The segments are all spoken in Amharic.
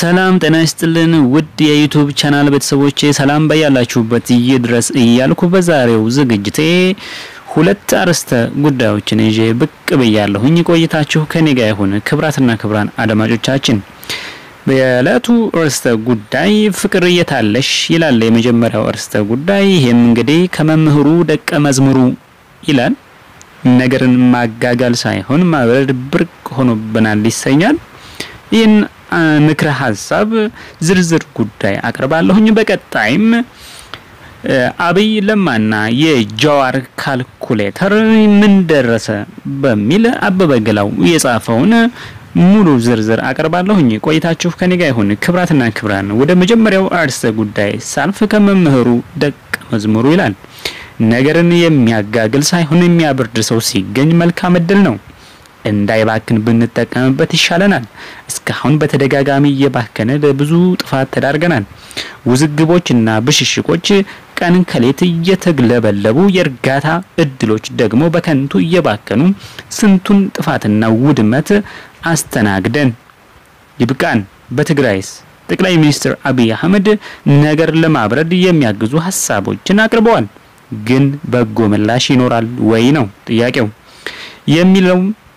ሰላም ጤና ይስጥልን ውድ የዩቱብ ቻናል ቤተሰቦቼ ሰላም በያላችሁበት ይድረስ እያልኩ በዛሬው ዝግጅቴ ሁለት አርዕስተ ጉዳዮችን ይዤ ብቅ ብያለሁኝ። ቆይታችሁ ከኔ ጋር ይሁን። ክብራትና ክብራን አድማጮቻችን የዕለቱ ርዕስተ ጉዳይ ፍቅር የታለሽ ይላል የመጀመሪያው ርዕስተ ጉዳይ። ይህም እንግዲህ ከመምህሩ ደቀ መዝሙሩ ይላል። ነገርን ማጋጋል ሳይሆን ማብረድ ብርቅ ሆኖብናል ይሰኛል። ይህን ምክረ ሀሳብ ዝርዝር ጉዳይ አቅርባለሁኝ። በቀጣይም አብይ ለማና የጀዋር ካልኩሌተር ምን ደረሰ በሚል አበበ ገላው የጻፈውን ሙሉ ዝርዝር አቀርባለሁኝ። ቆይታችሁ ከኔ ጋር ይሁን። ክብራትና ክብራን ወደ መጀመሪያው አርዕስተ ጉዳይ ሳልፍ ከመምህሩ ደቀ መዝሙሩ ይላል። ነገርን የሚያጋግል ሳይሆን የሚያበርድ ሰው ሲገኝ መልካም እድል ነው። እንዳይባክን ብንጠቀምበት ይሻለናል። እስካሁን በተደጋጋሚ እየባከነ ለብዙ ጥፋት ተዳርገናል። ውዝግቦችና ብሽሽቆች ቀን ከሌት እየተግለበለቡ የእርጋታ እድሎች ደግሞ በከንቱ እየባከኑ ስንቱን ጥፋትና ውድመት አስተናግደን ይብቃን። በትግራይስ ጠቅላይ ሚኒስትር አብይ አህመድ ነገር ለማብረድ የሚያግዙ ሀሳቦችን አቅርበዋል። ግን በጎ ምላሽ ይኖራል ወይ ነው ጥያቄው የሚለው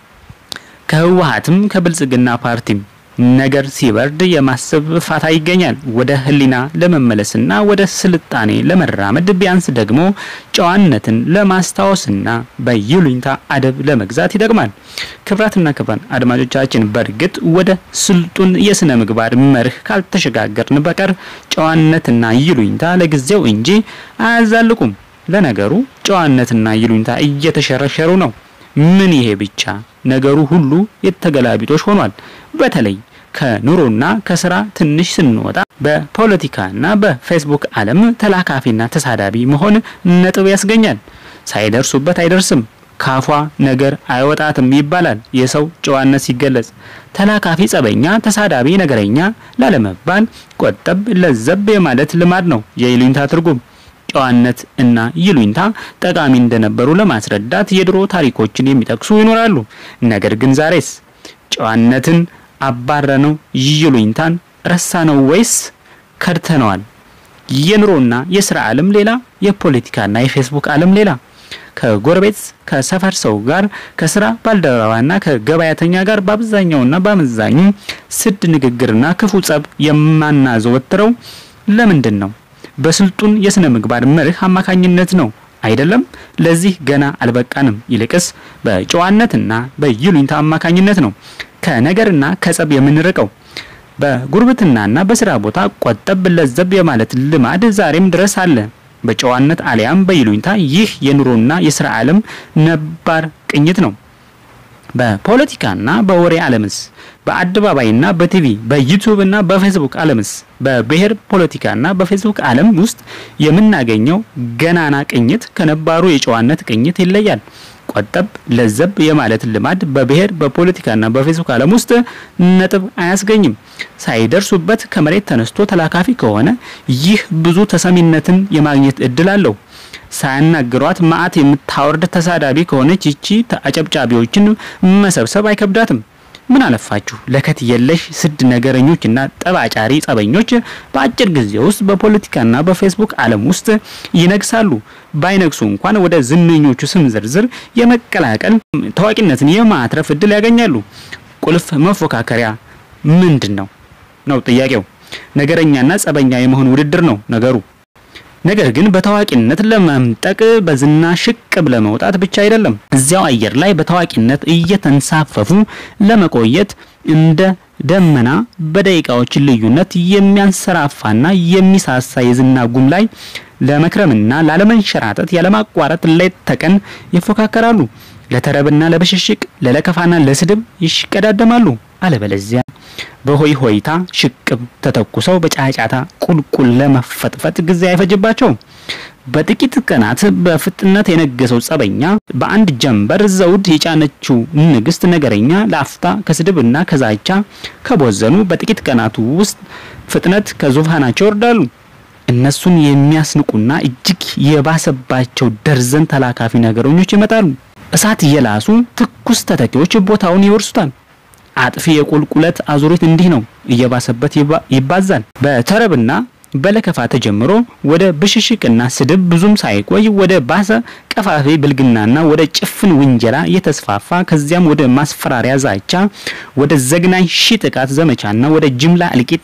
ከህወሀትም ከብልጽግና ፓርቲም ነገር ሲበርድ የማሰብ ፋታ ይገኛል። ወደ ህሊና ለመመለስና ወደ ስልጣኔ ለመራመድ ቢያንስ ደግሞ ጨዋነትን ለማስታወስና በይሉኝታ አደብ ለመግዛት ይጠቅማል። ክብራትና ክብራን አድማጮቻችን በእርግጥ ወደ ስልጡን የስነ ምግባር መርህ ካልተሸጋገርን በቀር ጨዋነትና ይሉኝታ ለጊዜው እንጂ አያዛልቁም። ለነገሩ ጨዋነትና ይሉኝታ እየተሸረሸሩ ነው። ምን ይሄ ብቻ ነገሩ ሁሉ የተገላቢጦሽ ሆኗል። በተለይ ከኑሮና ከስራ ትንሽ ስንወጣ በፖለቲካና በፌስቡክ ዓለም ተላካፊና ተሳዳቢ መሆን ነጥብ ያስገኛል። ሳይደርሱበት አይደርስም፣ ካፏ ነገር አይወጣትም ይባላል የሰው ጨዋነት ሲገለጽ። ተላካፊ ጸበኛ፣ ተሳዳቢ ነገረኛ ላለመባል ቆጠብ ለዘብ የማለት ልማድ ነው የይሉኝታ ትርጉም። ጨዋነት እና ይሉኝታ ጠቃሚ እንደነበሩ ለማስረዳት የድሮ ታሪኮችን የሚጠቅሱ ይኖራሉ። ነገር ግን ዛሬስ ጨዋነትን አባረነው፣ ይሉኝታን ረሳነው ወይስ ከድተነዋል? የኑሮና የስራ ዓለም ሌላ፣ የፖለቲካና የፌስቡክ ዓለም ሌላ። ከጎረቤት ከሰፈር ሰው ጋር ከስራ ባልደረባና ከገበያተኛ ጋር በአብዛኛውና በአመዛኙ ስድ ንግግርና ክፉ ጸብ የማናዘወትረው ለምንድን ነው? በስልጡን የስነ ምግባር መርህ አማካኝነት ነው አይደለም? ለዚህ ገና አልበቃንም። ይልቅስ በጨዋነትና በይሉኝታ አማካኝነት ነው ከነገርና ከጸብ የምንርቀው። በጉርብትናና በስራ ቦታ ቆጠብ ለዘብ የማለት ልማድ ዛሬም ድረስ አለ። በጨዋነት አሊያም በይሉኝታ ይህ የኑሮና የስራ ዓለም ነባር ቅኝት ነው። በፖለቲካና በወሬ ዓለምስ በአደባባይና በቲቪ በዩቲዩብና በፌስቡክ ዓለምስ በብሔር ፖለቲካና በፌስቡክ ዓለም ውስጥ የምናገኘው ገናና ቅኝት ከነባሩ የጨዋነት ቅኝት ይለያል። ቆጠብ ለዘብ የማለት ልማድ በብሔር በፖለቲካና በፌስቡክ ዓለም ውስጥ ነጥብ አያስገኝም። ሳይደርሱበት ከመሬት ተነስቶ ተላካፊ ከሆነ ይህ ብዙ ተሰሚነትን የማግኘት እድል አለው። ሳያናግሯት መዓት የምታወርድ ተሳዳቢ ከሆነች ይቺ አጨብጫቢዎችን መሰብሰብ አይከብዳትም። ምን አለፋችሁ ለከት የለሽ ስድ ነገረኞችና ጠባጫሪ ጸበኞች በአጭር ጊዜ ውስጥ በፖለቲካና በፌስቡክ ዓለም ውስጥ ይነግሳሉ። ባይነግሱ እንኳን ወደ ዝነኞቹ ስም ዝርዝር የመቀላቀል ታዋቂነትን የማትረፍ እድል ያገኛሉ። ቁልፍ መፎካከሪያ ምንድን ነው ነው ጥያቄው። ነገረኛና ጸበኛ የመሆን ውድድር ነው ነገሩ። ነገር ግን በታዋቂነት ለመምጠቅ በዝና ሽቅብ ለመውጣት ብቻ አይደለም። እዚያው አየር ላይ በታዋቂነት እየተንሳፈፉ ለመቆየት እንደ ደመና በደቂቃዎች ልዩነት የሚያንሰራፋና የሚሳሳ የዝና ጉም ላይ ለመክረምና ላለመንሸራተት ያለማቋረጥ ሌት ተቀን ይፎካከራሉ። ለተረብና ለብሽሽቅ፣ ለለከፋና ለስድብ ይሽቀዳደማሉ። አለበለዚያ በሆይ ሆይታ ሽቅብ ተተኩሰው በጫጫታ ቁልቁል ለመፈጥፈጥ ጊዜ አይፈጅባቸውም። በጥቂት ቀናት በፍጥነት የነገሰው ጸበኛ በአንድ ጀንበር ዘውድ የጫነችው ንግስት ነገረኛ ለአፍታ ከስድብና ከዛቻ ከቦዘኑ በጥቂት ቀናቱ ውስጥ ፍጥነት ከዙፋናቸው ይወርዳሉ። እነሱን የሚያስንቁና እጅግ የባሰባቸው ደርዘን ተላካፊ ነገረኞች ይመጣሉ። እሳት እየላሱ ትኩስ ተተኪዎች ቦታውን ይወርሱታል። አጥፊ የቁልቁለት አዙሪት እንዲህ ነው እየባሰበት ይባዛል። በተረብና በለከፋ ተጀምሮ ወደ ብሽሽቅና ስድብ ብዙም ሳይቆይ ወደ ባሰ ቀፋፊ ብልግናና ወደ ጭፍን ውንጀላ እየተስፋፋ ከዚያም ወደ ማስፈራሪያ ዛቻ፣ ወደ ዘግናኝ ሺ ጥቃት ዘመቻና ወደ ጅምላ እልቂት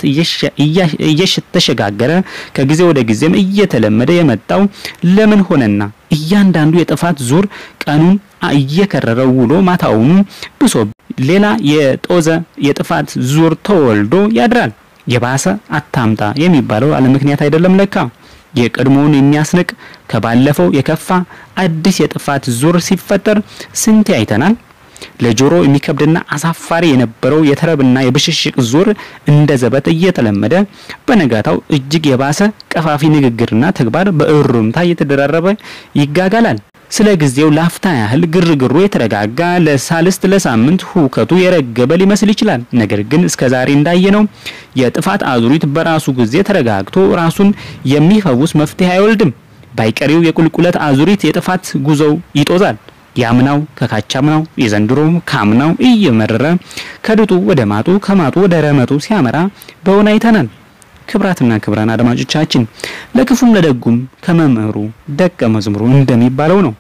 እየተሸጋገረ ከጊዜ ወደ ጊዜም እየተለመደ የመጣው ለምን ሆነና እያንዳንዱ የጥፋት ዙር ቀኑን እየከረረው ውሎ ማታውኑ ብሶ ሌላ የጦዘ የጥፋት ዙር ተወልዶ ያድራል። የባሰ አታምጣ የሚባለው አለ ምክንያት አይደለም ለካ። የቀድሞውን የሚያስንቅ ከባለፈው የከፋ አዲስ የጥፋት ዙር ሲፈጠር ስንቴ አይተናል። ለጆሮ የሚከብድና አሳፋሪ የነበረው የተረብና የብሽሽቅ ዙር እንደ ዘበት እየተለመደ በነጋታው እጅግ የባሰ ቀፋፊ ንግግርና ተግባር በእሩምታ እየተደራረበ ይጋጋላል። ስለ ጊዜው ላፍታ ያህል ግርግሩ የተረጋጋ ለሳልስት ለሳምንት ሁከቱ የረገበ ሊመስል ይችላል። ነገር ግን እስከ ዛሬ እንዳየነው የጥፋት አዙሪት በራሱ ጊዜ ተረጋግቶ ራሱን የሚፈውስ መፍትሄ አይወልድም። ባይቀሪው የቁልቁለት አዙሪት የጥፋት ጉዞው ይጦዛል። ያምናው ከካቻምናው የዘንድሮው ካምናው እየመረረ ከድጡ ወደ ማጡ ከማጡ ወደ ረመጡ ሲያመራ በሆነ አይተናል። ክብራትና ክብራን አድማጮቻችን ለክፉም ለደጉም ከመምህሩ ደቀ መዝሙሩ እንደሚባለው ነው።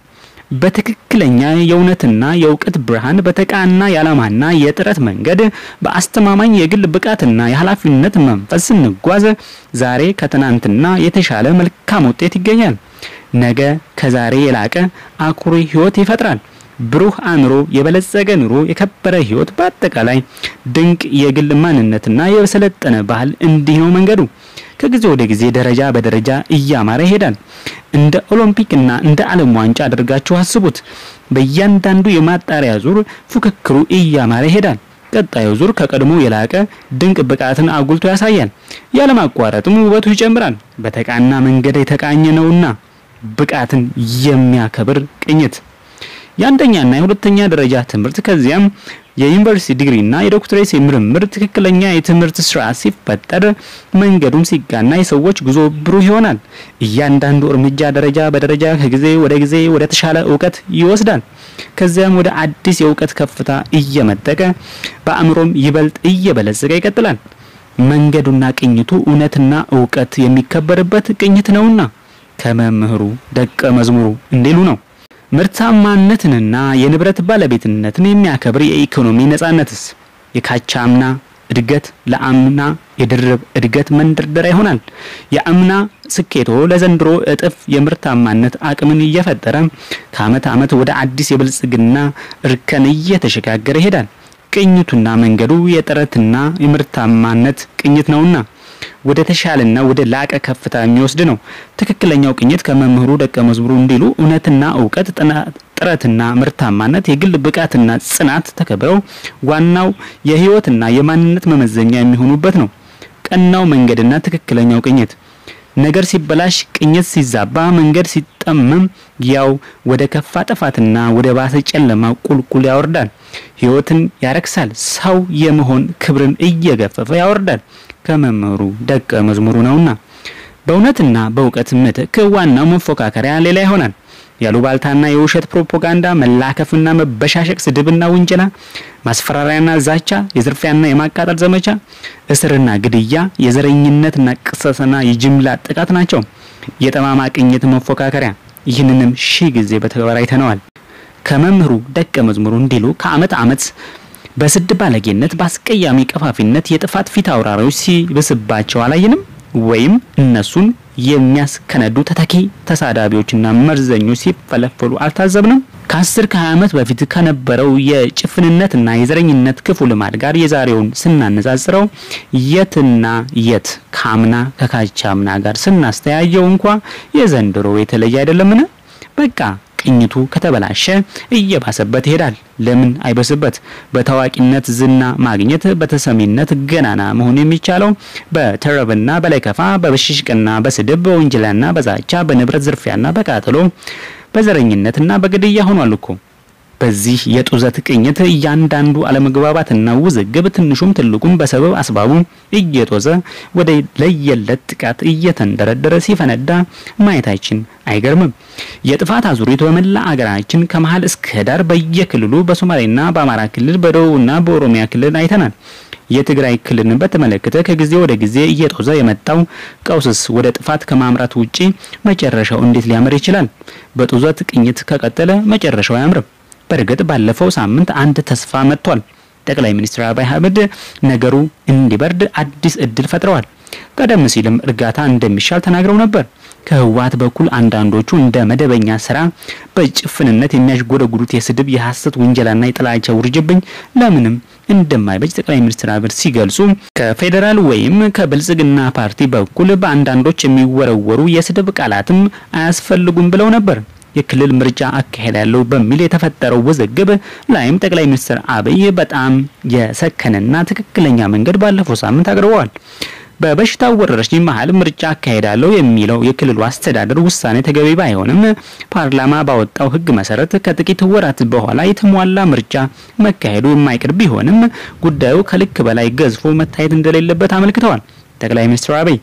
በትክክለኛ የእውነትና የእውቀት ብርሃን በተቃና የዓላማና የጥረት መንገድ በአስተማማኝ የግል ብቃትና የኃላፊነት መንፈስ ስንጓዝ ዛሬ ከትናንትና የተሻለ መልካም ውጤት ይገኛል። ነገ ከዛሬ የላቀ አኩሪ ሕይወት ይፈጥራል። ብሩህ አእምሮ፣ የበለጸገ ኑሮ፣ የከበረ ሕይወት፣ በአጠቃላይ ድንቅ የግል ማንነትና የሰለጠነ ባህል እንዲህ ነው መንገዱ። ከጊዜ ወደ ጊዜ ደረጃ በደረጃ እያማረ ይሄዳል። እንደ ኦሎምፒክና እንደ ዓለም ዋንጫ አድርጋችሁ አስቡት። በእያንዳንዱ የማጣሪያ ዙር ፉክክሩ እያማረ ይሄዳል። ቀጣዩ ዙር ከቀድሞ የላቀ ድንቅ ብቃትን አጉልቶ ያሳያል። ያለማቋረጥም ውበቱ ይጨምራል። በተቃና መንገድ የተቃኘ ነውና ብቃትን የሚያከብር ቅኝት የአንደኛና የሁለተኛ ደረጃ ትምህርት ከዚያም የዩኒቨርሲቲ ዲግሪና የዶክትሬት ምርምር ትክክለኛ የትምህርት ስርዓት ሲፈጠር መንገዱም ሲጋና የሰዎች ጉዞ ብሩህ ይሆናል። እያንዳንዱ እርምጃ ደረጃ በደረጃ ከጊዜ ወደ ጊዜ ወደ ተሻለ እውቀት ይወስዳል። ከዚያም ወደ አዲስ የእውቀት ከፍታ እየመጠቀ በአእምሮም ይበልጥ እየበለጸገ ይቀጥላል። መንገዱና ቅኝቱ እውነትና እውቀት የሚከበርበት ቅኝት ነውና ከመምህሩ ደቀ መዝሙሩ እንዲሉ ነው። ምርታማነትንና የንብረት ባለቤትነትን የሚያከብር የኢኮኖሚ ነጻነትስ የካቻምና እድገት ለአምና የድርብ እድገት መንደርደሪያ ይሆናል። የአምና ስኬቶ ለዘንድሮ እጥፍ የምርታማነት አቅምን እየፈጠረ ከአመት አመት ወደ አዲስ የብልጽግና እርከን እየተሸጋገረ ይሄዳል። ቅኝቱና መንገዱ የጥረትና የምርታማነት ቅኝት ነውና ወደ ተሻለና ወደ ላቀ ከፍታ የሚወስድ ነው። ትክክለኛው ቅኝት ከመምህሩ ደቀ መዝሙሩ እንዲሉ እውነትና እውቀት፣ ጥረትና ምርታማነት፣ የግል ብቃትና ጽናት ተከብረው ዋናው የህይወትና የማንነት መመዘኛ የሚሆኑበት ነው። ቀናው መንገድና ትክክለኛው ቅኝት ነገር ሲበላሽ፣ ቅኝት ሲዛባ፣ መንገድ ሲጠመም ያው ወደ ከፋ ጥፋትና ወደ ባሰ ጨለማ ቁልቁል ያወርዳል። ህይወትን ያረክሳል። ሰው የመሆን ክብርን እየገፈፈ ያወርዳል። ከመምህሩ ደቀ መዝሙሩ ነውና በእውነትና በእውቀት ምትክ ዋናው መፎካከሪያ ሌላ ይሆናል። ያሉባልታና የውሸት ፕሮፓጋንዳ፣ መላከፍና መበሻሸቅ፣ ስድብና ውንጀላ፣ ማስፈራሪያና ዛቻ፣ የዝርፊያና የማቃጠል ዘመቻ፣ እስርና ግድያ፣ የዘረኝነትና ቅሰትና የጅምላ ጥቃት ናቸው የጠማማ ቅኝት መፎካከሪያ። ይህንንም ሺህ ጊዜ በተግባር አይተነዋል። ከመምህሩ ደቀ መዝሙሩ እንዲሉ ከአመት አመት በስድ ባለጌነት በአስቀያሚ ቀፋፊነት የጥፋት ፊት አውራሪዎች ሲብስባቸው አላየንም? ወይም እነሱን የሚያስከነዱ ተተኪ ተሳዳቢዎችና መርዘኞች ሲፈለፈሉ አልታዘብንም? ከአስር ከሀያ ዓመት በፊት ከነበረው የጭፍንነትና የዘረኝነት ክፉ ልማድ ጋር የዛሬውን ስናነጻጽረው የትና የት ከአምና ከካቻምና ጋር ስናስተያየው እንኳ የዘንድሮ የተለየ አይደለምን? በቃ ቅኝቱ ከተበላሸ እየባሰበት ይሄዳል። ለምን አይበስበት? በታዋቂነት ዝና ማግኘት፣ በተሰሚነት ገናና መሆን የሚቻለው በተረብና በለከፋ፣ በብሽሽቅና በስድብ፣ በወንጀላና በዛቻ፣ በንብረት ዝርፊያና በቃጠሎ፣ በዘረኝነትና በግድያ ሆኗል እኮ። በዚህ የጡዘት ቅኝት እያንዳንዱ አለመግባባትና ውዝግብ ትንሹም ትልቁም በሰበብ አስባቡ እየጦዘ ወደ ለየለት ጥቃት እየተንደረደረ ሲፈነዳ ማየታችን አይገርምም። የጥፋት አዙሪት በመላ አገራችን ከመሀል እስከ ዳር በየክልሉ በሶማሌና በአማራ ክልል በደቡብና በኦሮሚያ ክልል አይተናል። የትግራይ ክልልን በተመለከተ ከጊዜ ወደ ጊዜ እየጦዘ የመጣው ቀውስስ ወደ ጥፋት ከማምራት ውጪ መጨረሻው እንዴት ሊያምር ይችላል? በጡዘት ቅኝት ከቀጠለ መጨረሻው አያምርም። በእርግጥ ባለፈው ሳምንት አንድ ተስፋ መጥቷል። ጠቅላይ ሚኒስትር አብይ አህመድ ነገሩ እንዲበርድ አዲስ እድል ፈጥረዋል። ቀደም ሲልም እርጋታ እንደሚሻል ተናግረው ነበር። ከህወሓት በኩል አንዳንዶቹ እንደ መደበኛ ስራ በጭፍንነት የሚያሽጎደጉዱት የስድብ የሐሰት ውንጀላና የጥላቻ ውርጅብኝ ለምንም እንደማይበጅ ጠቅላይ ሚኒስትር አብይ ሲገልጹ ከፌዴራል ወይም ከብልጽግና ፓርቲ በኩል በአንዳንዶች የሚወረወሩ የስድብ ቃላትም አያስፈልጉም ብለው ነበር። የክልል ምርጫ አካሄዳለሁ በሚል የተፈጠረው ውዝግብ ላይም ጠቅላይ ሚኒስትር አብይ በጣም የሰከነና ትክክለኛ መንገድ ባለፈው ሳምንት አቅርበዋል። በበሽታው ወረርሽኝ መሀል ምርጫ አካሄዳለሁ የሚለው የክልሉ አስተዳደር ውሳኔ ተገቢ ባይሆንም ፓርላማ ባወጣው ሕግ መሰረት ከጥቂት ወራት በኋላ የተሟላ ምርጫ መካሄዱ የማይቀር ቢሆንም ጉዳዩ ከልክ በላይ ገዝፎ መታየት እንደሌለበት አመልክተዋል። ጠቅላይ ሚኒስትር አብይ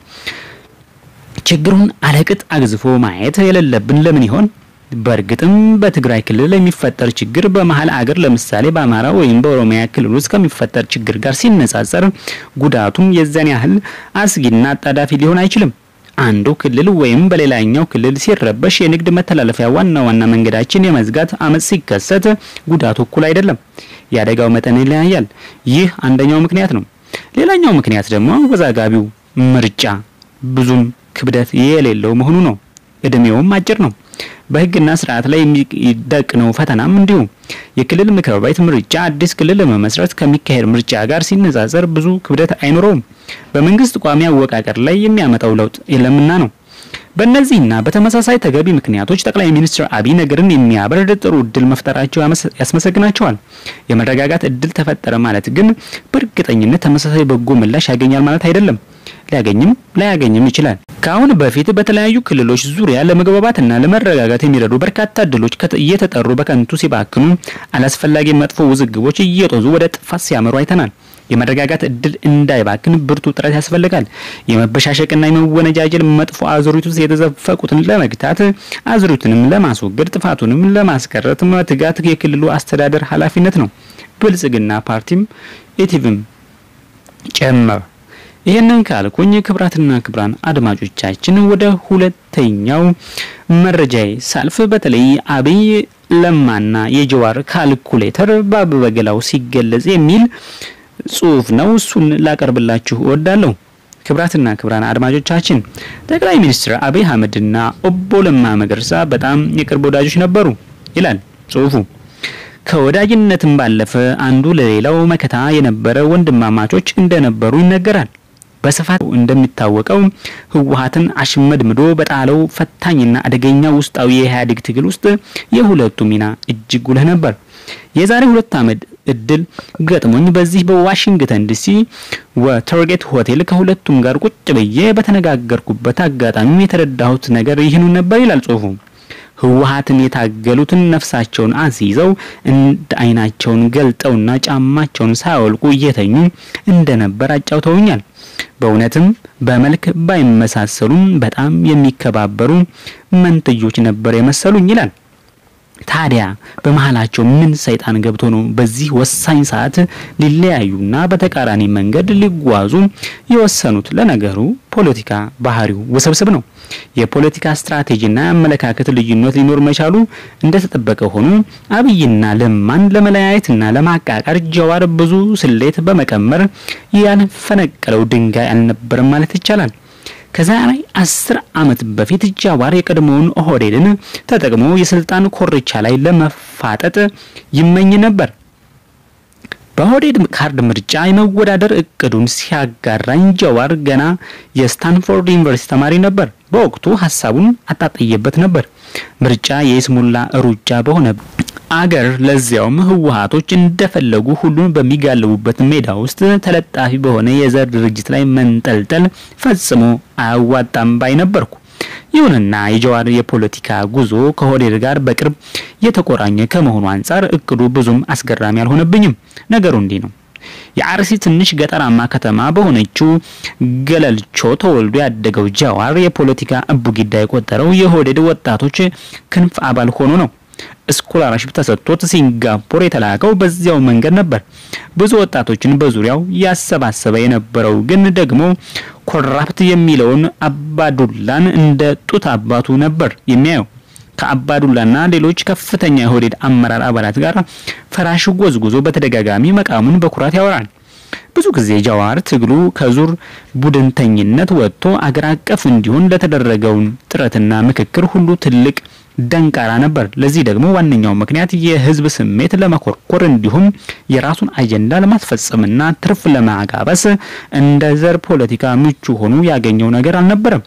ችግሩን አለቅጥ አግዝፎ ማየት የሌለብን ለምን ይሆን? በእርግጥም በትግራይ ክልል የሚፈጠር ችግር በመሀል አገር ለምሳሌ በአማራ ወይም በኦሮሚያ ክልል ውስጥ ከሚፈጠር ችግር ጋር ሲነጻጸር ጉዳቱም የዚያን ያህል አስጊና አጣዳፊ ሊሆን አይችልም። አንዱ ክልል ወይም በሌላኛው ክልል ሲረበሽ የንግድ መተላለፊያ ዋና ዋና መንገዳችን የመዝጋት አመጽ ሲከሰት ጉዳቱ እኩል አይደለም። የአደጋው መጠን ይለያያል። ይህ አንደኛው ምክንያት ነው። ሌላኛው ምክንያት ደግሞ አወዛጋቢው ምርጫ ብዙም ክብደት የሌለው መሆኑ ነው። እድሜውም አጭር ነው። በሕግና ስርዓት ላይ የሚደቅነው ፈተናም እንዲሁ። የክልል ምክር ቤት ምርጫ አዲስ ክልል ለመመስረት ከሚካሄድ ምርጫ ጋር ሲነጻጸር ብዙ ክብደት አይኖረውም። በመንግስት ቋሚ አወቃቀር ላይ የሚያመጣው ለውጥ የለምና ነው። በእነዚህና በተመሳሳይ ተገቢ ምክንያቶች ጠቅላይ ሚኒስትር አብይ ነገርን የሚያበርድ ጥሩ እድል መፍጠራቸው ያስመሰግናቸዋል። የመረጋጋት እድል ተፈጠረ ማለት ግን በእርግጠኝነት ተመሳሳይ በጎ ምላሽ ያገኛል ማለት አይደለም። ሊያገኝም ላያገኝም ይችላል። ከአሁን በፊት በተለያዩ ክልሎች ዙሪያ ለመግባባትና ለመረጋጋት የሚረዱ በርካታ እድሎች እየተጠሩ በከንቱ ሲባክኑ፣ አላስፈላጊ መጥፎ ውዝግቦች እየጦዙ ወደ ጥፋት ሲያመሩ አይተናል። የመረጋጋት እድል እንዳይባክን ብርቱ ጥረት ያስፈልጋል። የመበሻሸቅና የመወነጃጀል መጥፎ አዙሪት ውስጥ የተዘፈቁትን ለመግታት አዙሪቱንም ለማስወገድ ጥፋቱንም ለማስቀረት መትጋት የክልሉ አስተዳደር ኃላፊነት ነው። ብልጽግና ፓርቲም ኢቲቪም ጨመር። ይህንን ካልኩኝ ክብራትና ክብራን አድማጮቻችን ወደ ሁለተኛው መረጃዬ ሳልፍ በተለይ አብይ ለማና የጀዋር ካልኩሌተር በአበበ ገላው ሲገለጽ የሚል ጽሁፍ ነው። እሱን ላቀርብላችሁ እወዳለሁ። ክብራትና ክብራን አድማጮቻችን ጠቅላይ ሚኒስትር አብይ አህመድና ኦቦ ለማ መገርሳ በጣም የቅርብ ወዳጆች ነበሩ ይላል ጽሁፉ። ከወዳጅነትም ባለፈ አንዱ ለሌላው መከታ የነበረ ወንድማማቾች እንደነበሩ ይነገራል። በስፋት እንደሚታወቀው ህወሓትን አሽመድምዶ በጣለው ፈታኝና አደገኛ ውስጣዊ የኢህአዴግ ትግል ውስጥ የሁለቱ ሚና እጅግ ጉልህ ነበር። የዛሬ ሁለት ዓመት እድል ገጥሞኝ በዚህ በዋሽንግተን ዲሲ ወተርጌት ሆቴል ከሁለቱም ጋር ቁጭ ብዬ በተነጋገርኩበት አጋጣሚ የተረዳሁት ነገር ይህኑ ነበር ይላል ጽሁፉ። ህወሓትን የታገሉትን ነፍሳቸውን አስይዘው እንደ አይናቸውን ገልጠውና ጫማቸውን ሳያወልቁ እየተኙ እንደነበር አጫውተውኛል። በእውነትም በመልክ ባይመሳሰሉም በጣም የሚከባበሩ መንትዮች ነበር የመሰሉኝ ይላል። ታዲያ በመሀላቸው ምን ሰይጣን ገብቶ ነው በዚህ ወሳኝ ሰዓት ሊለያዩና በተቃራኒ መንገድ ሊጓዙ የወሰኑት? ለነገሩ ፖለቲካ ባህሪው ውስብስብ ነው። የፖለቲካ ስትራቴጂና የአመለካከት ልዩነት ሊኖር መቻሉ እንደተጠበቀ ሆኖ አብይና ለማን ለመለያየትና ለማቃቀር ጀዋር ብዙ ስሌት በመቀመር ያልፈነቀለው ድንጋይ አልነበረም ማለት ይቻላል። ከዛሬ አስር ዓመት በፊት ጃዋር የቀድሞውን ኦህዴድን ተጠቅሞ የስልጣን ኮርቻ ላይ ለመፋጠጥ ይመኝ ነበር። በኦህዴድ ካርድ ምርጫ የመወዳደር እቅዱን ሲያጋራኝ ጃዋር ገና የስታንፎርድ ዩኒቨርሲቲ ተማሪ ነበር። በወቅቱ ሀሳቡን አጣጥየበት ነበር። ምርጫ የይስሙላ ሩጫ በሆነ አገር ለዚያውም ህወሓቶች እንደፈለጉ ሁሉን በሚጋልቡበት ሜዳ ውስጥ ተለጣፊ በሆነ የዘር ድርጅት ላይ መንጠልጠል ፈጽሞ አያዋጣም ባይ ነበርኩ። ይሁንና የጀዋር የፖለቲካ ጉዞ ከኦህዴድ ጋር በቅርብ የተቆራኘ ከመሆኑ አንጻር እቅዱ ብዙም አስገራሚ አልሆነብኝም። ነገሩ እንዲህ ነው። የአርሲ ትንሽ ገጠራማ ከተማ በሆነችው ገለልቾ ተወልዶ ያደገው ጃዋር የፖለቲካ እቡጊዳ የቆጠረው የኦህዴድ ወጣቶች ክንፍ አባል ሆኖ ነው። ስኮላርሽፕ ተሰጥቶት ሲንጋፖር የተላከው በዚያው መንገድ ነበር። ብዙ ወጣቶችን በዙሪያው ያሰባሰበ የነበረው ግን ደግሞ ኮራፕት የሚለውን አባዱላን እንደ ጡት አባቱ ነበር የሚያየው። ከአባዱላና ሌሎች ከፍተኛ የኦህዴድ አመራር አባላት ጋር ፈራሽ ጎዝጉዞ በተደጋጋሚ መቃሙን በኩራት ያወራል። ብዙ ጊዜ ጃዋር ትግሉ ከዙር ቡድንተኝነት ወጥቶ አገር አቀፍ እንዲሆን ለተደረገውን ጥረትና ምክክር ሁሉ ትልቅ ደንቃራ ነበር። ለዚህ ደግሞ ዋነኛው ምክንያት የህዝብ ስሜት ለመኮርኮር እንዲሁም የራሱን አጀንዳ ለማስፈጸምና ትርፍ ለማጋበስ እንደ ዘር ፖለቲካ ምቹ ሆኖ ያገኘው ነገር አልነበረም።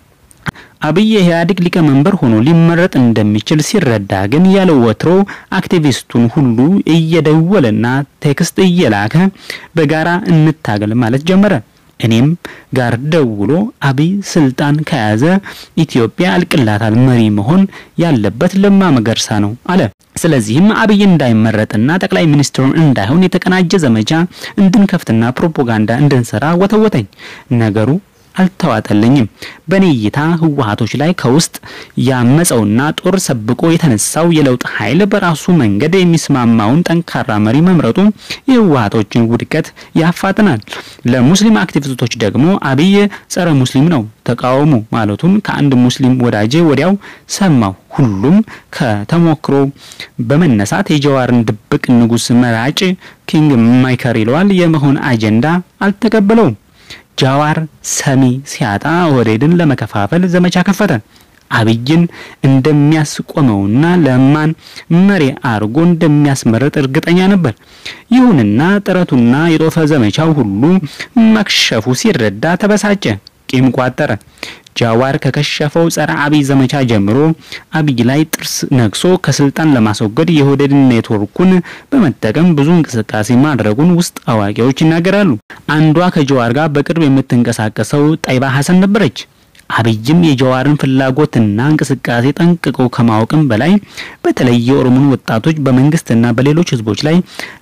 አብይ የኢህአዴግ ሊቀመንበር ሆኖ ሊመረጥ እንደሚችል ሲረዳ ግን ያለ ወትሮ አክቲቪስቱን ሁሉ እየደወለና ቴክስት እየላከ በጋራ እንታገል ማለት ጀመረ። እኔም ጋር ደውሎ አብይ ስልጣን ከያዘ ኢትዮጵያ አልቅላታል፣ መሪ መሆን ያለበት ለማ መገርሳ ነው አለ። ስለዚህም አብይ እንዳይመረጥና ጠቅላይ ሚኒስትሩን እንዳይሆን የተቀናጀ ዘመቻ እንድንከፍትና ፕሮፓጋንዳ እንድንሰራ ወተወተኝ። ነገሩ አልተዋጠልኝም። በኔ እይታ ህወሀቶች ላይ ከውስጥ ያመፀውና ጦር ሰብቆ የተነሳው የለውጥ ኃይል በራሱ መንገድ የሚስማማውን ጠንካራ መሪ መምረጡ የህወሀቶችን ውድቀት ያፋጥናል። ለሙስሊም አክቲቪስቶች ደግሞ አብይ ጸረ ሙስሊም ነው ተቃውሙ ማለቱን ከአንድ ሙስሊም ወዳጄ ወዲያው ሰማሁ። ሁሉም ከተሞክሮ በመነሳት የጀዋርን ድብቅ ንጉስ መራጭ ኪንግ ማይከር ይለዋል የመሆን አጀንዳ አልተቀበለውም። ጃዋር ሰሚ ሲያጣ ኦህዴድን ለመከፋፈል ዘመቻ ከፈተ። አብይን እንደሚያስቆመውና ለማን መሪ አርጎ እንደሚያስመረጥ እርግጠኛ ነበር። ይሁንና ጥረቱና የጦፈ ዘመቻው ሁሉ መክሸፉ ሲረዳ ተበሳጨ፣ ቂም ቋጠረ። ጃዋር ከከሸፈው ጸረ አብይ ዘመቻ ጀምሮ አብይ ላይ ጥርስ ነክሶ ከስልጣን ለማስወገድ የኦህዴድ ኔትወርኩን በመጠቀም ብዙ እንቅስቃሴ ማድረጉን ውስጥ አዋቂዎች ይናገራሉ። አንዷ ከጀዋር ጋር በቅርብ የምትንቀሳቀሰው ጠይባ ሀሰን ነበረች። አብይም የጀዋርን ፍላጎትና እንቅስቃሴ ጠንቅቆ ከማወቅም በላይ በተለይ የኦሮሞን ወጣቶች በመንግስትና በሌሎች ህዝቦች ላይ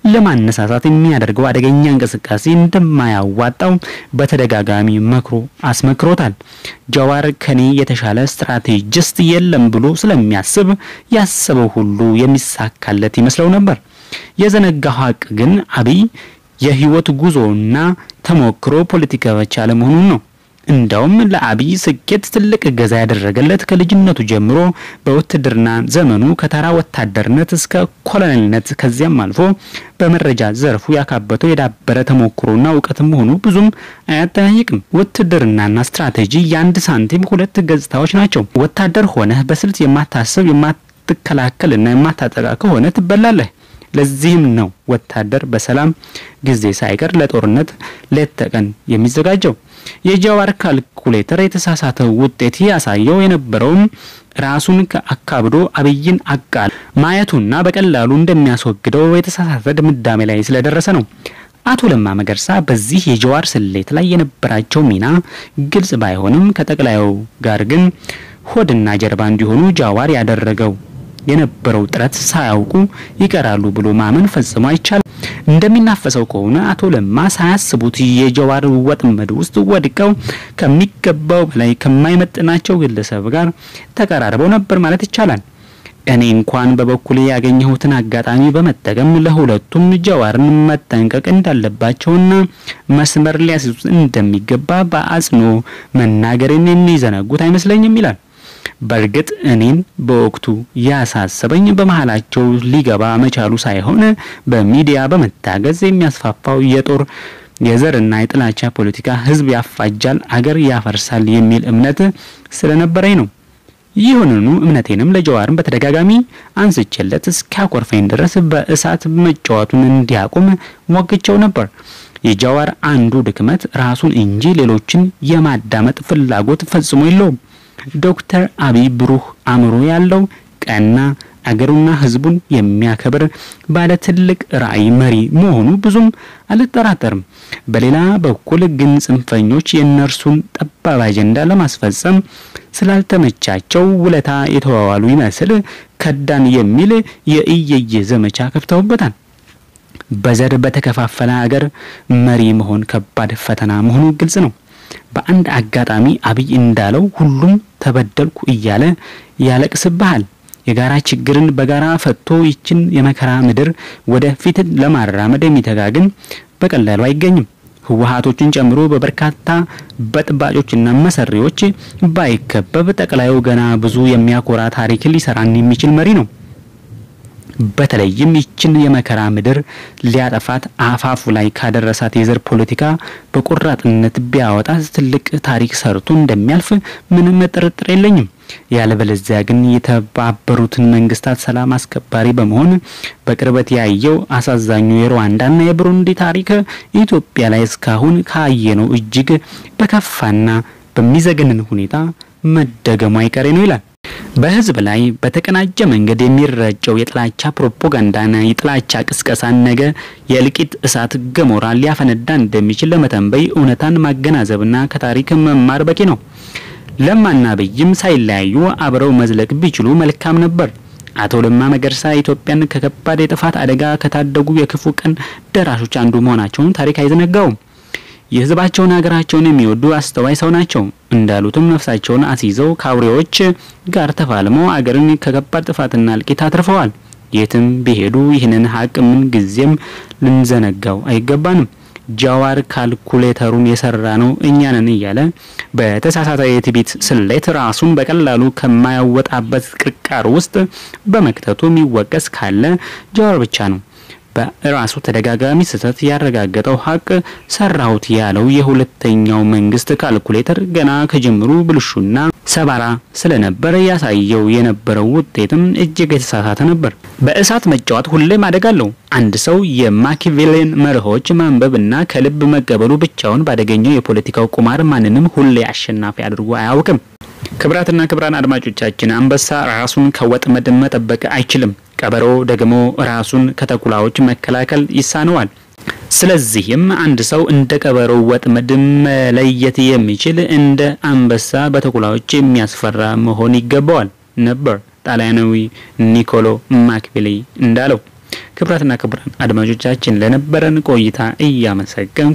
ለማነሳሳት የሚያደርገው አደገኛ እንቅስቃሴ እንደማያዋጣው በተደጋጋሚ መክሮ አስመክሮታል። ጀዋር ከኔ የተሻለ ስትራቴጂስት የለም ብሎ ስለሚያስብ ያሰበው ሁሉ የሚሳካለት ይመስለው ነበር። የዘነጋው ሀቅ ግን አብይ የህይወት ጉዞና ተሞክሮ ፖለቲካ ብቻ አለመሆኑን ነው። እንዳውም ለአብይ ስኬት ትልቅ እገዛ ያደረገለት ከልጅነቱ ጀምሮ በውትድርና ዘመኑ ከተራ ወታደርነት እስከ ኮሎኔልነት ከዚያም አልፎ በመረጃ ዘርፉ ያካበተው የዳበረ ተሞክሮና እውቀት መሆኑ ብዙም አያጠያይቅም። ውትድርናና ስትራቴጂ የአንድ ሳንቲም ሁለት ገጽታዎች ናቸው። ወታደር ሆነህ በስልት የማታስብ የማትከላከልና የማታጠቃ ከሆነ ትበላለህ። ለዚህም ነው ወታደር በሰላም ጊዜ ሳይቀር ለጦርነት ሌት ተቀን የሚዘጋጀው። የጃዋር ካልኩሌተር የተሳሳተ ውጤት ያሳየው የነበረውም ራሱን ከአካብዶ አብይን አቃል ማየቱና በቀላሉ እንደሚያስወግደው የተሳሳተ ድምዳሜ ላይ ስለደረሰ ነው። አቶ ለማ መገርሳ በዚህ የጀዋር ስሌት ላይ የነበራቸው ሚና ግልጽ ባይሆንም ከጠቅላዩ ጋር ግን ሆድና ጀርባ እንዲሆኑ ጃዋር ያደረገው የነበረው ጥረት ሳያውቁ ይቀራሉ ብሎ ማመን ፈጽሞ አይቻልም። እንደሚናፈሰው ከሆነ አቶ ለማ ሳያስቡት የጀዋር ወጥመድ ውስጥ ወድቀው ከሚገባው በላይ ከማይመጥናቸው ግለሰብ ጋር ተቀራርበው ነበር ማለት ይቻላል። እኔ እንኳን በበኩሌ ያገኘሁትን አጋጣሚ በመጠቀም ለሁለቱም ጀዋርን መጠንቀቅ እንዳለባቸውና መስመር ሊያስይዙት እንደሚገባ በአጽንኦ መናገርን የሚዘነጉት አይመስለኝም ይላል። በእርግጥ እኔን በወቅቱ ያሳሰበኝ በመሀላቸው ሊገባ መቻሉ ሳይሆን በሚዲያ በመታገዝ የሚያስፋፋው የጦር የዘርና የጥላቻ ፖለቲካ ሕዝብ ያፋጃል፣ አገር ያፈርሳል የሚል እምነት ስለነበረኝ ነው። ይሁንኑ እምነቴንም ለጀዋርን በተደጋጋሚ አንስቼለት እስኪያኮርፈኝ ድረስ በእሳት መጫወቱን እንዲያቆም ሞግቸው ነበር። የጀዋር አንዱ ድክመት ራሱን እንጂ ሌሎችን የማዳመጥ ፍላጎት ፈጽሞ የለውም። ዶክተር አብይ ብሩህ አእምሮ ያለው ቀና አገሩና ሕዝቡን የሚያከብር ባለ ትልቅ ራዕይ መሪ መሆኑ ብዙም አልጠራጠርም። በሌላ በኩል ግን ጽንፈኞች የእነርሱን ጠባብ አጀንዳ ለማስፈጸም ስላልተመቻቸው ውለታ የተዋዋሉ ይመስል ከዳን የሚል የእየየ ዘመቻ ከፍተውበታል። በዘር በተከፋፈለ ሀገር መሪ መሆን ከባድ ፈተና መሆኑ ግልጽ ነው። በአንድ አጋጣሚ አብይ እንዳለው ሁሉም ተበደልኩ እያለ ያለቅስብሃል። የጋራ ችግርን በጋራ ፈቶ ይችን የመከራ ምድር ወደ ፊት ለማራመድ የሚተጋ ግን በቀላሉ አይገኝም። ህወሓቶችን ጨምሮ በበርካታ በጥባጮችና መሰሪዎች ባይከበብ ጠቅላዩ ገና ብዙ የሚያኮራ ታሪክ ሊሰራን የሚችል መሪ ነው። በተለይም ይችን የመከራ ምድር ሊያጠፋት አፋፉ ላይ ካደረሳት የዘር ፖለቲካ በቆራጥነት ቢያወጣት ትልቅ ታሪክ ሰርቶ እንደሚያልፍ ምንም ጥርጥር የለኝም። ያለበለዚያ ግን የተባበሩትን መንግስታት ሰላም አስከባሪ በመሆን በቅርበት ያየው አሳዛኙ የሩዋንዳና የብሩንዲ ታሪክ ኢትዮጵያ ላይ እስካሁን ካየነው እጅግ በከፋና በሚዘገንን ሁኔታ መደገሙ አይቀሬ ነው ይላል። በህዝብ ላይ በተቀናጀ መንገድ የሚረጨው የጥላቻ ፕሮፓጋንዳና የጥላቻ ቅስቀሳን ነገ የእልቂት እሳት ገሞራ ሊያፈነዳ እንደሚችል ለመተንበይ እውነታን ማገናዘብና ከታሪክ መማር በቂ ነው። ለማና አብይም ሳይለያዩ አብረው መዝለቅ ቢችሉ መልካም ነበር። አቶ ለማ መገርሳ ኢትዮጵያን ከከባድ የጥፋት አደጋ ከታደጉ የክፉ ቀን ደራሾች አንዱ መሆናቸውን ታሪክ አይዘነጋውም። የህዝባቸውን ሀገራቸውን የሚወዱ አስተዋይ ሰው ናቸው። እንዳሉትም ነፍሳቸውን አስይዘው ከአውሬዎች ጋር ተፋልመው አገርን ከከባድ ጥፋትና እልቂት አትርፈዋል። የትም ቢሄዱ ይህንን ሀቅ ምን ጊዜም ልንዘነጋው አይገባንም። ጃዋር ካልኩሌተሩን የሰራ ነው እኛ ነን እያለ በተሳሳተ የትዕቢት ስሌት ራሱን በቀላሉ ከማያወጣበት ቅርቃር ውስጥ በመክተቱ የሚወቀስ ካለ ጃዋር ብቻ ነው። በራሱ ተደጋጋሚ ስህተት ያረጋገጠው ሀቅ ሰራሁት ያለው የሁለተኛው መንግስት ካልኩሌተር ገና ከጅምሩ ብልሹና ሰባራ ስለነበረ ያሳየው የነበረው ውጤትም እጅግ የተሳሳተ ነበር። በእሳት መጫወት ሁሌም አደጋ አለው። አንድ ሰው የማኪቬሌን መርሆች ማንበብና ከልብ መቀበሉ ብቻውን ባደገኘው የፖለቲካው ቁማር ማንንም ሁሌ አሸናፊ አድርጎ አያውቅም። ክብራትና ክብራን አድማጮቻችን አንበሳ ራሱን ከወጥመድ መጠበቅ አይችልም። ቀበሮ ደግሞ ራሱን ከተኩላዎች መከላከል ይሳነዋል። ስለዚህም አንድ ሰው እንደ ቀበሮ ወጥመድ መለየት የሚችል እንደ አንበሳ በተኩላዎች የሚያስፈራ መሆን ይገባዋል ነበር ጣሊያናዊ ኒኮሎ ማኪያቬሊ እንዳለው። ክብራትና ክብራን አድማጮቻችን ለነበረን ቆይታ እያመሰገንኩ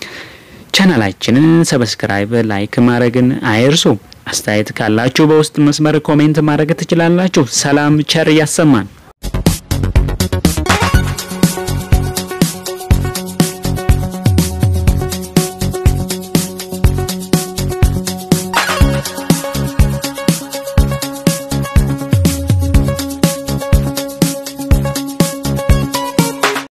ቻናላችንን ሰብስክራይብ፣ ላይክ ማድረግን አይርሱ። አስተያየት ካላችሁ በውስጥ መስመር ኮሜንት ማድረግ ትችላላችሁ። ሰላም ቸር ያሰማን።